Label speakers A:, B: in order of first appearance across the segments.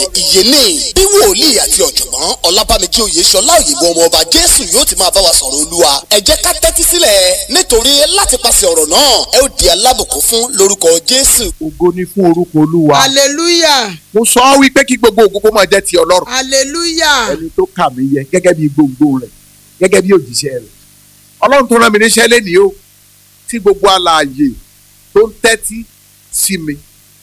A: ìyẹlé bí wòlíì àti ọ̀jọ̀gbọ́n ọlábàmíjì oyèṣọlá òyìnbó ọmọ ọba jésù yóò ti máa bá wa sọ̀rọ̀ olúwa ẹ jẹ́ ká tẹ́tí sílẹ̀ nítorí láti pàṣẹ ọ̀rọ̀ náà ẹ ó di alábùkún fún lórúkọ jésù.
B: ògo ni fún orúkọ olúwa.
C: hallelujah
B: mo sọ ọ́ wípé kí gbogbo ògo kó máa jẹ́ ti ọlọ́run.
C: hallelujah
B: ẹni tó kà mí yẹ gẹ́gẹ́ bí gbòǹgbò rẹ̀ gẹ́gẹ́ bí òjíṣẹ́ rẹ̀. ọlọ́run tó rán mi níṣẹ́ lénìí o tí gbogbo alààyè tó ń tẹ́tí sí mi.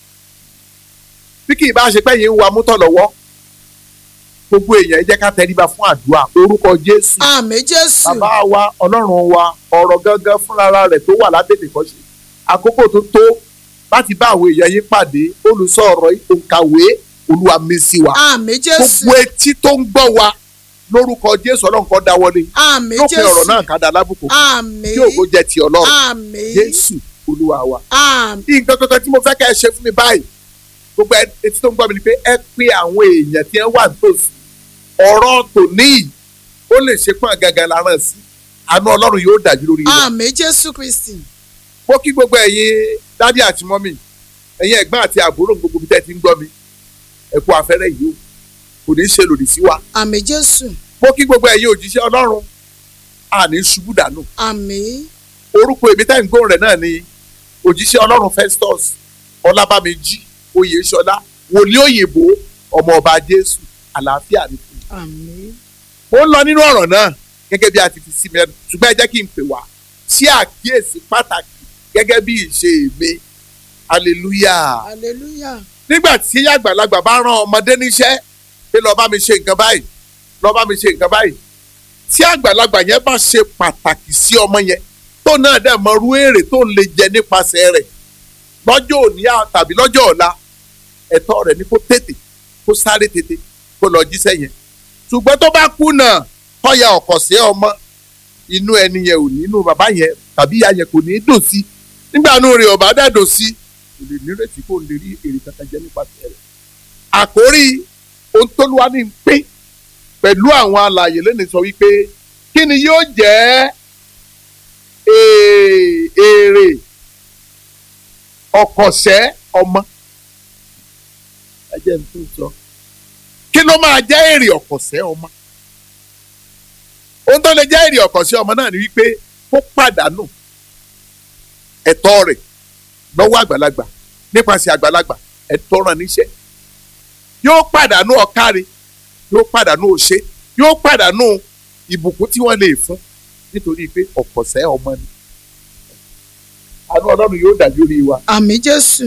B: bí kì í bá ṣe pé yìí ń wa mútọ̀ lọ́wọ́ gbogbo èèyàn ẹ jẹ́ ká tẹríba fún àdúrà orúkọ jésù.
C: àmín jésù
B: bàbá wa ọlọ́run wa ọ̀rọ̀ gangan fúnra rẹ̀ tó wà látètè kọ́ ṣe àkókò tó tó láti bá àwọn èèyàn yín pàdé olùsọ ọ̀rọ̀ òǹkàwé olúwa mi sí wa
C: àmín jésù
B: gbogbo etí tó ń gbọ́ wa lórúkọ jésù ọlọ́run kọ́ dáwọ́lé
C: àmín
B: lópin ọ̀rọ̀
C: jésù
B: náà ká da lábùkù
C: àmín
B: kí ògo jẹ́ ti ọlọ́run
C: àmín
B: jésù olúwa wa.
C: àmín
B: nǹkan kankan tí mo fẹ́ kẹ́ ẹ ṣe fún mi báyìí gbogbo etí tó ń gbọ́ mi ni pé ẹ pé àwọn èèyàn tí wọ́n wà nítòsí ọ̀rọ̀ tòní yìí ó lè ṣe pọ́n gàgà láràn sí àánú ọlọ́run yóò dájú lórí wa.
C: àmín jésù kristi
B: mo kí gbogbo ẹ̀yin dádì àti mọ́mì ẹ̀yin ẹ̀gbọ́n àti àbúrò gbogbo bí tẹ́ ti ń gbọ́ mi ẹ kú afẹ́rẹ́ yìí o kò ní í ṣe lòdì sí wa.
C: àmín jésù
B: mo kí gbogbo ẹ̀yin òjíṣẹ́ ọlọ́run àní ṣubú dànù
C: àmín
B: orúkọ èmi tẹ́ ń gbóhùn rẹ̀ náà ni òjíṣẹ́ ọlọ́run Festus ọlábàmíjì oyèṣọlá wòlíì òyìnbó ọmọ ọba jésù àlàáfíà ní fún mi.
C: àmín
B: mo ń lọ nínú ọ̀rọ̀ náà gẹ́gẹ́ bí a ti fi sí mi ẹnu ṣùgbọ́n ẹ jẹ́ kí n pè wá sí àkíyèsí pàtàkì gẹ́gẹ́ bí ìṣe mi hallelujah.
C: hallelujah
B: nígbà tí àgbàlagbà bá rán ọmọdé níṣẹ́ pé lọ́ọ́ bá mi ṣe nǹkan báyìí lọ́ọ́ bá mi ṣe nǹkan báyìí tí àgbàlagbà yẹn bá ṣe pàtàkì sí ọmọ yẹn tó náà dẹ̀ mọ irú èrè tó ń lè jẹ nípasẹ̀ rẹ̀ lọ́jọ́ òní à- tàbí lọ́jọ́ ọ̀la ẹ̀tọ́ rẹ̀ ni kó tètè kó sáré tètè kó lọ jíṣẹ́ yẹn ṣùgbọ́n tó bá kùnà tọ́ya ọ̀kọ̀ sí ọmọ inú ẹni yẹn ò ní inú bàbá yẹn tàbí ìyá yẹn kò ní í dùn sí nígbà inú rẹ̀ ọ̀bá dẹ̀ dùn sí kò lè nírètí kó lè rí èrè kankan jẹ nípasẹ̀ rẹ̀ àkórí ohun tó lùwà ní pé pẹ̀lú àwọn alàyè lónìí sọ wípé kí ni yóò jẹ́ ee- èrè ọ̀kọ̀ṣẹ́ ọmọ ẹ jẹ́ n tún sọ kí ló máa jẹ́ èrè ọ̀kọ̀ṣẹ́ ọmọ ohun tó lè jẹ́ èrè ọ̀kọ̀ṣẹ́ ọmọ náà ni wípé kó pàdánù ẹ̀tọ́ rẹ̀ lọ́wọ́ àgbàlagbà nípasẹ̀ àgbàlagbà ẹ̀tọ́ ràn níṣẹ́ yóò pàdánù ọ̀káre yóò pàdánù òṣè yóò pàdánù ìbùkún tí wọ́n lè fún nítorí pé ọ̀kọ̀ṣẹ́ ọmọ ni àánú ọlọ́run yóò dájú rí wa.
C: àmín jésù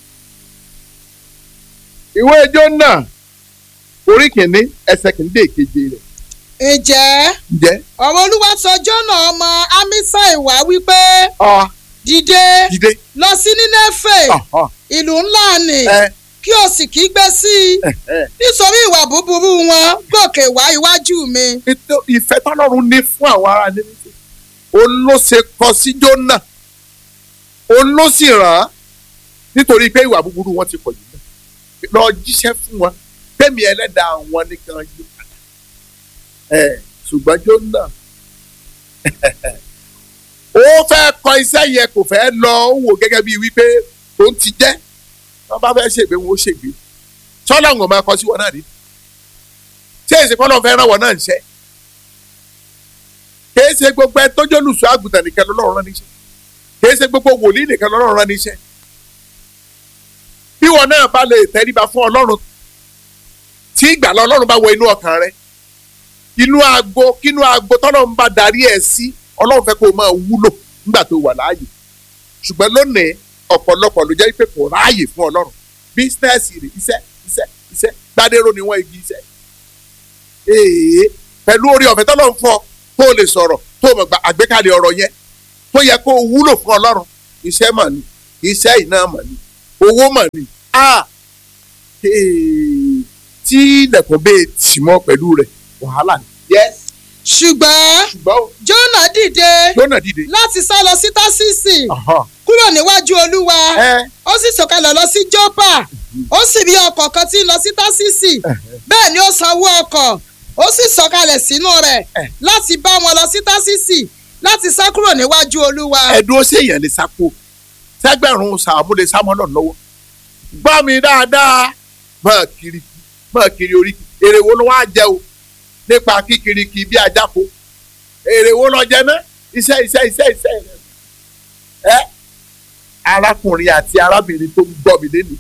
B: ìwé Jónà orí kìíní ẹsẹ̀ kìíní dé keje rẹ̀
C: ǹjẹ́
B: ǹjẹ́
C: ọ̀rọ̀ olúwa sọ jọ́nà ọmọ amisai wá wípé
B: ọ
C: dìde
B: dìde
C: lọ sí nínéfè
B: ọ̀hán,
C: ìlú ńlá ni
B: ẹ
C: kí o sì kígbe sí i
B: ẹ ẹ
C: nítorí ìwà búburú wọn gòkè wá iwájú mi
B: Ètò- ìfẹ́ tọ́lọ́run ní fún àwọn ará níbi òun ló ṣe kọ sí Jónà òun ló sì ràn án nítorí pé ìwà búburú wọn ti pọ̀ jù náà lọ jíṣẹ́ fún wọn tẹ́mi ẹlẹ́dàá wọn nìkan yí padà ẹ̀ ṣùgbọ́n Jónà ó fẹ́ kọ iṣẹ́ yẹn kò fẹ́ lọ ó wò gẹ́gẹ́ bíi wípé òun ti jẹ́ wọ́n bá fẹ́ ṣègbè wọn ó ṣègbè sọ́lá ń máa kọ sí wọn náà rí tí èsì kọ́ lọ́ọ́ fẹ́ ràn wọ́n náà níṣẹ́ kìí ṣe gbogbo ẹ tọ́jú olùṣọ́ àgùntàn nìkan lọ́lọ́run rán níṣẹ́ kìí ṣe gbogbo wòlíì nìkan lọ́lọ́run rán níṣẹ́ bí wọn náà bá lè tẹríba fún ọlọ́run tí ìgbàlá ọlọ́run bá wọ inú ọkàn rẹ inú aago kínú aago tọ́lọ́run bá darí ẹ̀ sí ọlọ́run fẹ́ kó o máa wúlò nígbà tó wà láàyè ṣùgbọ́n lónìí ọ̀pọ̀lọpọ̀ ló jẹ́ pé kò ráàyè fún ọlọ́run bísínẹ́sì rẹ̀ iṣẹ́ iṣẹ́ iṣẹ́ gbadéró ni wọ́n igi iṣẹ́ ee pẹ̀lú orí ọ̀fẹ́ tọ́lọ́run fún ọ tó o lè sọ̀rọ̀ tó o mọ̀ gba àgbékalẹ̀ ọ̀rọ̀ yẹn tó yẹ kó o wúlò fún ọlọ́run iṣẹ́ mà ní iṣẹ́ iná mà ní owó mà ní a ee, tí ilẹ̀kùn bẹ́ẹ̀ tì mọ́ pẹ̀lú rẹ̀ wàhálà ni. yes
C: ṣùgbọ́n
B: ṣùgbọ́n o,
C: jọ́nà dìde
B: Jónà dìde.
C: láti sá lọ sí tásísì
B: Ọ̀hán.
C: kúrò níwájú olúwa
B: ẹ
C: ó sì sọ̀kalẹ̀ lọ sí jọ́pà ó sì rí ọkọ̀ kan tí ń lọ sí tásísì bẹ́ẹ̀ ni ó sanwó ọkọ̀ ó sì sọ̀kalẹ̀ sínú rẹ̀
B: Eh.
C: láti bá wọn lọ sí tásísì láti sá kúrò níwájú olúwa.
B: ẹ̀dùn ó ṣèyàn lè sáko sẹ́gbẹ̀rún sàmúlẹ̀ sámọ́lọ̀ lọ́wọ́ gbọ́ mi dáadáa máa kiri mọ̀ kiri oríkì èrè wo ló wá jẹ o nípa kíkiri kì í bí ajáko èrè wo lọ jẹ ná iṣẹ́ iṣẹ́ iṣẹ́ iṣẹ́ rẹ ẹ arákùnrin àti arábìnrin tó ń gbọ́ mi lẹ́nu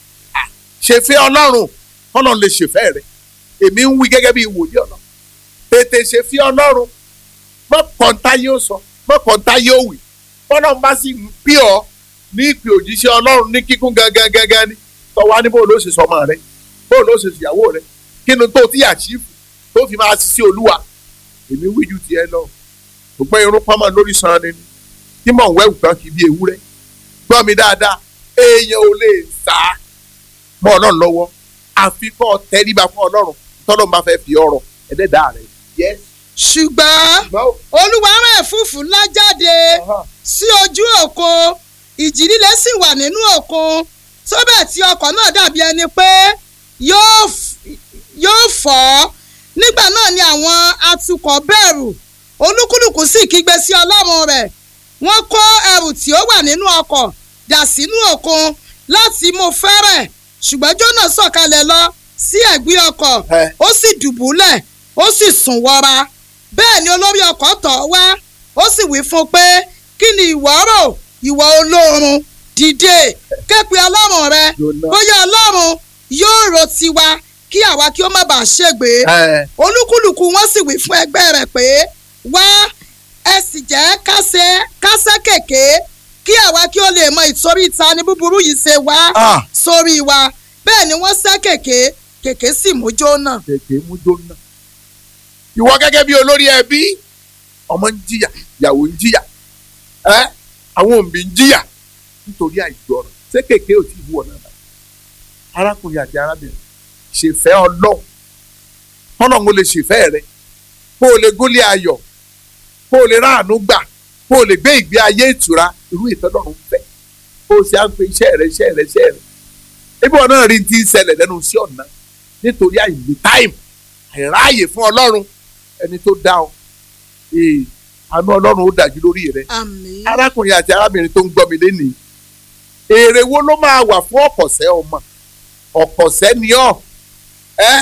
B: ṣèfẹ́ ọlọ́run ọlọ́run lè ṣèfẹ́ rẹ èmi ń wí gẹ́gẹ́ bí ìwòye ọ̀nà tètè ṣèfẹ́ ọlọ́run mọ́ kọ́ńtà yóò sọ mọ́ kọ́ńtà yóò wì ọlọ́run bá sì ń pè ọ́ ní ìpè òjíṣẹ́ ọlọ́run ní kíkún gangan gangan ni tọ́wá ní bóòlù ó ṣe sọmọ rẹ bóòlù ó ṣe ṣìyàwó rẹ kí ni tó ti àṣìfù tó fi máa ṣiṣẹ́ olúwa èmi wíjú tiẹ̀ lọ ṣùgbọ́n irun pamọ́ lórí san ni tí mò ń wẹ́wù kan kì í bí ewúrẹ́ gbọ́ mi dáadáa èèyàn ò lè sá mọ́ ọlọ́run lọ́wọ́ àfi kọ́ ọ tẹríba fún ọlọ́run tọ́lọ́ máa fẹ́ fi ọrọ̀ ẹ̀dẹ́dàá rẹ̀ yẹ.
C: ṣùgbọ́n olúwa rán ẹ̀fúùfù ńlá jáde sí ojú òkun ìjì líle sì wà nínú òkun tó bẹ́ẹ̀ tí ọkọ̀ náà dàbí ẹni pé yóò f- yóò fọ́ nígbà náà ni àwọn atukọ̀ bẹ̀rù olúkúlùkù sì kígbe sí ọlọ́run rẹ̀ wọ́n kó ẹrù tí ó wà nínú ọkọ̀ dà sínú òkun láti mú fẹ́rẹ̀ ṣùgbọ́n jónà sọ̀kalẹ̀ lọ sí ẹ̀gbẹ́ ọkọ̀
B: Ẹ.
C: ó sì dùbúlẹ̀ ó sì sùn wọra bẹ́ẹ̀ ni olórí ọkọ̀ tọ̀ ọ́ wá ó sì wí fún un pé kí ni ìwọ rò ìwọ olóorun dìde képe ọlọ́run rẹ
B: Jónà.
C: bóyá ọlọ́run yóò ro tiwa kí àwa kí ó má bàa ṣègbé
B: ẹ
C: olúkúlùkù wọn sì wí fún ẹgbẹ́ rẹ̀ pé wá ẹ sì jẹ́ kásẹ̀ kásẹ̀ kèké kí àwa kí ó lè mọ ìtorí ta ni búburú yìí ṣe wá
B: Ah.
C: sórí wa bẹ́ẹ̀ ni wọ́n sẹ́ kèké kèké sì mú jóná.
B: tètè mú jóná. ìwọ gẹ́gẹ́ bí olórí ẹbí ọmọ ń jìyà ìyàwó ń jìyà ẹ àwọn òbí ń jìyà nítorí àìgbọràn ṣé kéèké ò tí ì wú ọ̀nà náà arákùnrin àti arábìnrin ṣèfẹ́ ọlọ́run tọ́lọ́run ó lè ṣèfẹ́ rẹ kó o lè gúnlé ayọ̀ kó o lè ráàánú gbà kó o lè gbé ìgbé ayé ìtura irú ìtọ́lọ́run fẹ́ kó o ṣe à ń pe iṣẹ́ rẹ iṣẹ́ rẹ iṣẹ́ rẹ ebi wọn náà rí ti ń ṣẹlẹ̀ lẹ́nu sí ọ̀nà nítorí àìní táìmù àìráàyè fún ọlọ́run ẹni tó dá ọ ee àánú ọlọ́run ó dájú lórí rẹ
C: àmín.
B: arákùnrin àti arábìnrin tó ń gbọ́ mi lénìí èrè wo ló máa wà fún ọ̀pọ̀sẹ́ ọmọ ọ̀pọ̀sẹ́ ni ọ́ ẹ́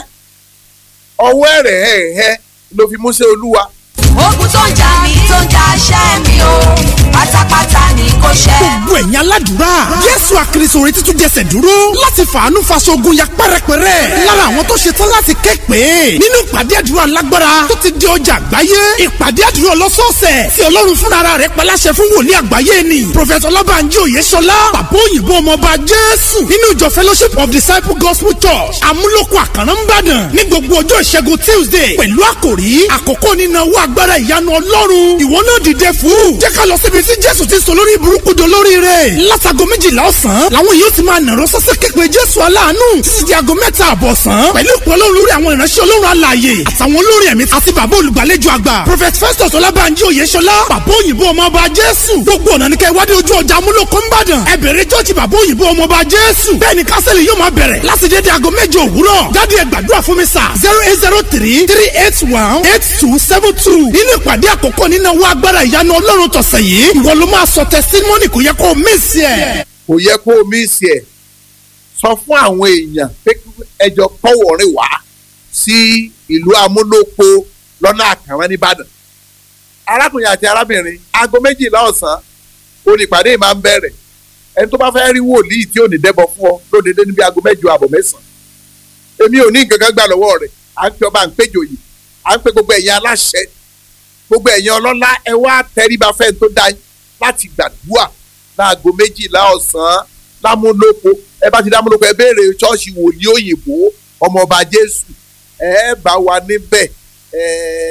B: ọwọ́ ẹ̀rẹ̀ ẹ̀ẹ́ ló fi múṣẹ́ olúwa
D: ogun tó ń jà mí tó ń jà ṣẹ́ mi o pátápátá ni kò ṣẹ́.
E: gbogbo ẹ̀yin aládùúrà jésù àkìrìsò rẹ̀ títún jẹsẹ̀ dúró láti fàánú faṣogun ya pẹ́rẹpẹ́rẹ́ lára àwọn tó ṣetán láti ké pé nínú ìpàdé àdúrà lágbára tó ti di ọjà àgbáyé ìpàdé àdúrà ọlọ́sọ̀ọ̀sẹ̀ tí ọlọ́run fúnra rẹ̀ paláṣẹ fún wòlíì àgbáyé ni prọfẹ̀tọ̀ ọlọ́bànjí òyeṣọlá bàbá òyìnbó ọmọọba jésù nínú ìjọ fellowship of disciple gospel church amúlòkọ àkàrà ńbàdàn ní gbogbo ọjọ́ ìṣẹ́gun tuesday pẹ̀lú àkòrí àkókò nínáwó agbára ìyanu ọlọ́run ìwọ náà dìde fún jẹ́ ká lọ síbi tí jésù ti sọ lórí burúkú do lórí rẹ̀ látago méjìlá ọ̀sán làwọn yóò ti máa nàró sọ́sẹ́ képe jésù aláàánú títí di aago mẹ́ta àbọ̀sán pẹ̀lú ìpè ọlọ́run lórí àwọn ìránṣẹ́ ọlọ́run alààyè àtàwọn olórin ẹ̀mí àti bàbá olùgbàlejò àgbà prophet festus ọlábànjí oyèṣọlá bàbá òyìnbó ọmọọba jésù gbogbo ọ̀nà ní kẹ́ wádìí ojú ọjà amúlòkó ńbàdàn ẹ bẹ̀rẹ̀ jọ́ọ̀jì bàbá òyìnbó ọmọọba jésù bẹ́ẹ̀ ni kásẹ̀lì yóò máa bẹ̀rẹ̀ láti dédé aago méje òwúrọ̀ jáde ẹ gbàdúrà fún mi sà zero eight zero three three eight one eight two seven two nínú ìpàdé àkọ́kọ́ nínú owó agbára ìyanu ọlọ́run tọ̀sẹ̀ yìí ìwọ ló máa sọ testimony kò yẹ kó o miss ẹ̀.
B: kò yẹ kó o mísì ẹ̀ sọ fún àwọn èèyàn pé kí ẹjọ́ kọ́wọ̀ọ́rìn wá sí ìlú amúlòpó lọ́nà àkàrà nìbàdàn arákùnrin àti arábìnrin aago méjìlá ọ̀sán onípàdé yìí máa ń bẹ̀rẹ̀ ẹni tó bá fẹ́ rí wòlíì tí ò ní dẹ́bọ̀ fún ọ lódede níbi aago mẹ́jọ àbọ̀ mẹ́sàn-án èmi ò ní nǹkan kan gbà lọ́wọ́ rẹ̀ à ń pe ọba à ń péjọ yìí à ń pe gbogbo ẹ̀yin aláṣẹ gbogbo ẹ̀yin ọlọ́lá ẹ wá tẹríba fẹ́ẹ́ tó dá yín láti gbàdúrà láago méjìlá ọ̀sán lámúlòpó ẹ bá ti dámúlòpó ẹ béèrè ṣọ́ọ̀ṣì wòlíì òyìnbó ọmọọba jésù ẹ bá wa níbẹ̀ ẹ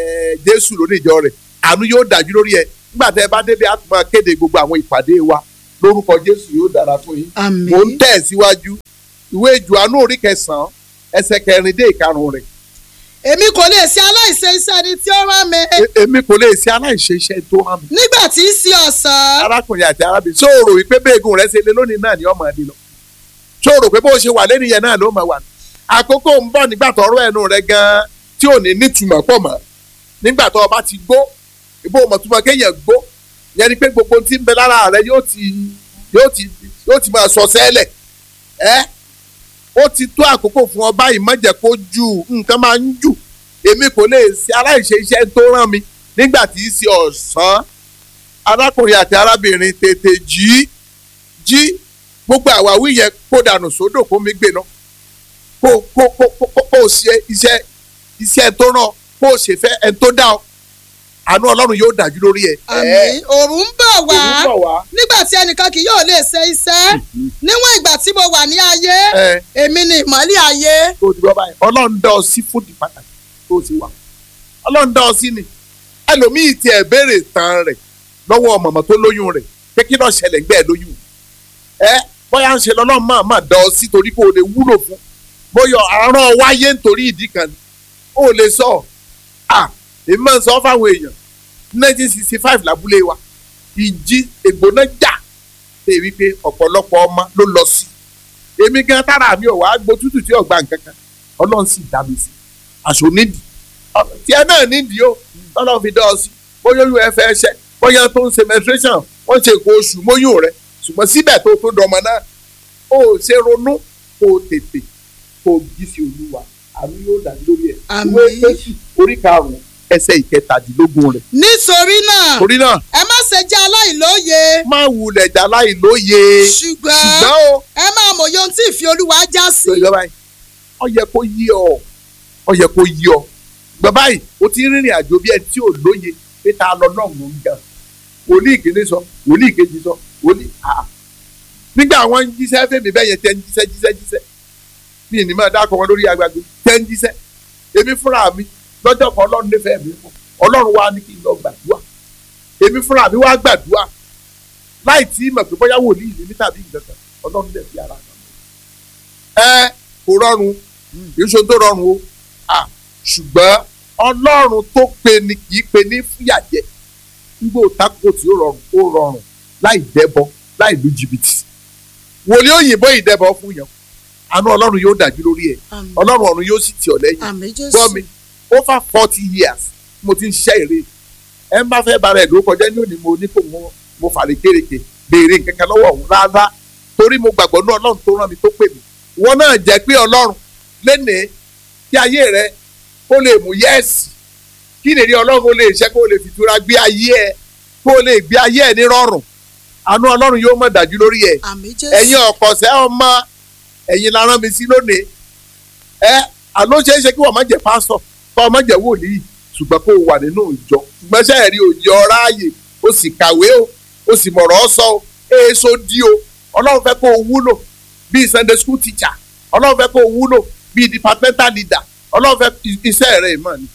B: jésù lóníjọ rẹ̀ àánú yóò dájú lórí ẹ nígbà tẹ ẹ bá débi á tún máa kéde gbogbo àwọn ìpàdé wa lórúkọ jésù yóò dára fún yín
C: àmín.
B: mò ń tẹ̀ síwájú ìwé Jòhánù orí kẹsàn-án ẹsẹ̀ kẹrin dé ìkarùn rẹ̀
C: èmi kò lè ṣe aláìṣe iṣẹ́ ẹni tí ó rán mi
B: E- èmi kò lè ṣe aláìṣe iṣẹ́ tó hàn mí.
C: nígbà tí í ṣe ọ̀sán
B: arákùnrin àti arábìnrin sóòrò wípé béègùn rẹ ṣe lé lónìí náà ni ọmọ ẹni lọ sóòrò pé bó ṣe wà lẹ́nu yẹn náà ló máa wà ní. àkókò ń bọ̀ nígbà tó ọ̀rọ̀ ẹnu rẹ gan-an tí ò ní nítumọ̀ pọ̀ mọ́ nígbà tó o bá ti gbó ìbò mọ̀túmọ̀ kéèyàn gbó yẹn ni pé gbogbo tí ń bẹ lára rẹ yóò ti yóò ti yóò ti máa sọ sẹ́lẹ̀ ẹ́ ó ti tó àkókò fún ọ báyìí má jẹ́ kó jù nǹkan máa ń jù èmi kò lè ṣe aláìṣe iṣẹ́ tó rán mi nígbà tí í ṣe ọ̀sán arákùnrin àti arábìnrin tètè jí jí gbogbo àwáwí yẹn kó dànù sódò kó mi gbé lọ kó kó kó kó kó kó o ṣe iṣẹ́ iṣẹ́ tó rán ọ, kó o ṣe fẹ́ ẹni tó dá ọ àánú ọlọ́run yóò dájú lórí ẹ.
C: àmì òòrùn ń bọ̀ wá
B: Òun bọ̀ wá.
C: nígbà tí ẹnìkan kì yóò lè ṣe iṣẹ́ níwọ̀n ìgbà tí mo wà ní ayé
B: ẹ
C: èmi ni ìmọ́lẹ̀ ayé
B: tó o ti gbọ́ báyìí ọlọ́run dá ọ sí fúdì pàtàkì tó o ti wà ọlọ́run dá ọ sí ni ẹlòmíì tiẹ̀ béèrè tán rẹ̀ lọ́wọ́ mọ̀mọ́ tó lóyún rẹ̀ pé kí náà ṣẹlẹ̀ gbẹ́ ẹ lóyún ẹ bóyá ń ṣe lọ́lọ́run máa máa dá ọ sí torí kó o lè wúlò fún bóyá àárọ̀ wáyé nítorí ìdí kan ni ó lè sọ à èmi máa ń sọ fáwọn èèyàn nineteen sixty five lábúlé wa ìjì ègbóná jà ṣe wípé ọ̀pọ̀lọpọ̀ ọmọ ló lọ sí èmi gan tára mi ò wá gbó tútù tí ò gba nǹkan kan ọlọ́run sì dá mi sí aṣọ nídìí Ọ- tiẹ̀ náà nídìí o ọlọ́run fi dá ọ sí bóyá olú ẹ fẹ́ ṣẹ́ bóyá tó ń ṣe menstruation wọ́n ṣe nǹkan oṣù móyún rẹ ṣùgbọ́n síbẹ̀ tó tó dọmọ náà ó ṣe ronú kó o tètè kó o jí sí olúwa àmì yóò dà lórí ẹ̀
C: Àmín.
B: ìwé Éfésù orí karùn-ún ẹsẹ̀ ìkẹtàdínlógún rẹ̀
C: nítorí náà
B: torí náà
C: ẹ má ṣe jẹ́ aláìlóye
B: má wulẹ̀ jà láì lóye
C: ṣùgbọ́n
B: ṣùgbọ́n o
C: ẹ máa mòye ohun tí ìfẹ́ olúwa já sí
B: sọ ìjọba yìí ó yẹ kó yí ọ ó yẹ kó yí ọ bàbá yìí o ti rìnrìn àjò bí ẹni tí ò lóye pé ta lọ náà mò ń jà wòlíì kìíní sọ wòlíì kejì sọ wòlíì àà nígbà wọn ń jíṣẹ́ fèmí bẹ́ẹ̀ yẹn tẹ́ ń jíṣẹ́ jíṣẹ́ jíṣẹ́ mi ì ní máa dákọ̀ wọn lórí agbègbè tẹ́ ń jíṣẹ́ èmi fúnra mi lọ́jọ́ kan ọlọ́run nífẹ̀ẹ́ mi fún ọlọ́run wa ní kí n lọ gbàdúrà èmi fúnra mi wá gbàdúrà láì tí mọ̀ pé bóyá wòlíì ní mi tàbí ìgbà kan ọlọ́run dẹ̀ fi ara kan ẹ kò rọrùn kì í ṣe ohun tó rọrùn o à ṣùgbọ́n ọlọ́run tó pe ni kì í pe ní fúyàjẹ nígbà òtákò tí ó rọrùn ó rọrùn láì dẹ́bọ láì lu jìbìtì wòlíì òyìnbó ìdẹ́bọ fún yẹn àánú ọlọ́run yóò dájú lórí ẹ̀
C: Àmín.
B: ọlọ́run ọ̀run yóò sì tì ọ́ lẹ́yìn
C: àmì jésù
B: gbọ́ mi over forty years mo ti ń ṣiṣẹ́ èrè ẹ ń bá fẹ́ bara ẹ̀ ló kọjá ní òní mo ní kò mo mo fàlẹ̀ kéréke béèrè nǹkan kan lọ́wọ́ òun rárá torí mo gbàgbọ́ ní ọlọ́run tó rán mi tó pè mí wọn náà jẹ́ pé ọlọ́run lénìí kí ayé rẹ kó lè mú yẹ́ẹ̀sì kí nìrí ọlọ́run ó lè ṣe kó lè fìtura gbé ayé ẹ kó lè gbé ayé ẹ ní rọrùn àánú ọlọ́run yóò mọ̀ dájú lórí ẹ
C: àmì jésù
B: ẹ̀yin ọ̀kọ̀ọ̀sẹ́ ọmọ ẹ̀yin la rán mi sí lónìí ẹ àló ṣeé ṣe kí wọ́n má jẹ́ pásítọ̀ kọ́ ọ má jẹ́ wòlíì ṣùgbọ́n kó o wà nínú ìjọ ṣùgbọ́n ṣe ẹ̀rí òye ọ̀rá ààyè o sì kàwé o o sì mọ̀rọ̀ ọ́ sọ o èso dí o ọlọ́run fẹ́ kó o wúlò bíi sunday school teacher ọlọ́run fẹ́ kó o wúlò bíi departmental leader ọlọ́run fẹ́ iṣẹ́ rẹ̀ mọ̀ ni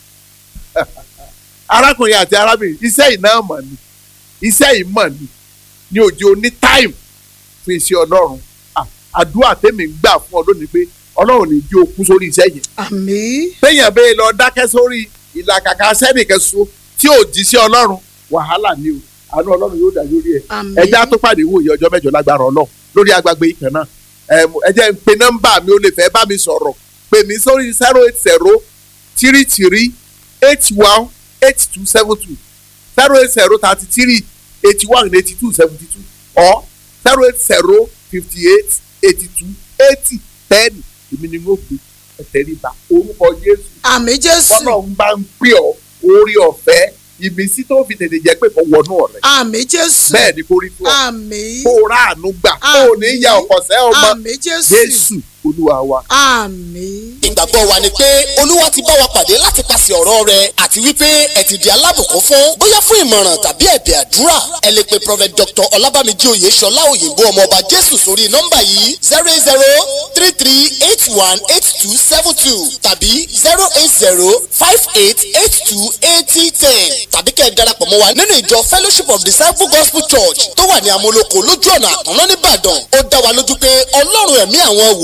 B: arákùnrin àti arábìnrin iṣẹ́ ìná mọ̀ ni iṣẹ́ ìmọ̀ ni ní òjò ní time fún iṣẹ́ ọlọ́run À- àdúrà tèmi ń gbà fún ọ lónìí pé ọlọ́run ní jí o kú sórí iṣẹ́ yẹn
C: àmì
B: téèyàn bẹ́ẹ̀ lọ dákẹ́ sórí ìlàkàkà sẹ́nìkan so tí ò jí sí ọlọ́run wàhálà ni o àánú ọlọ́run yóò dá lórí ẹ̀
C: àmì
B: ẹja tó pàdé wòye ọjọ́ mẹ́jọ lágbára ọlọ́run lórí agbègbè ìkàn náà Ẹm, ẹ jẹ́ n pe nọ́mbà mi ó lè fẹ́ bá mi sọ̀rọ̀ pè mí sórí zero eight zero three three eight one eight two seven two zero eight zero thirty three eighty one eighty two seventy two or zero eight zero fifty eight eighty two eighty ten èmi ni mo gbé ẹ̀tẹ̀ríba orúkọ Jésù
C: àmì jésù
B: bọ́lá ń bá ń pè ọ́ orí ọ̀fẹ́ ìmísí tó fi tètè jẹ́ pé kò wọnú ọ̀rẹ́
C: àmì jésù
B: bẹ́ẹ̀ ni kò rí fún ọ
C: àmì
B: kó o ráàánú gbà kó o ní ya ọ̀kọ̀sẹ́ ọmọ
C: àmì jésù
B: Jésù Olúwa wa.
C: àmì.
A: ìgbàgbọ́ wa ni pé olúwa ti bá wa pàdé láti pàṣẹ ọ̀rọ̀ rẹ̀ àti wípé ẹ ti di alábùkún fún bóyá fún ìmọ̀ràn tàbí ẹ̀bẹ̀ àdúrà ẹ lè pe prophet dr ọlábàmíjì oyèṣọlá òyìnbó ọmọọba jésù sórí nọ́mbà yìí zero eight zero three three eight one eight two seven two tàbí zero eight zero five eight eight two eighty ten tàbí kẹ́ ẹ darapọ̀ mọ́ wa nínú ìjọ fellowship of disciple gospel church tó wà ní amúlòkó lójú ọ̀nà àkànlọ́ nìbàdàn ó dá wa lójú pé ọlọ́run ẹ̀mí àwọn wò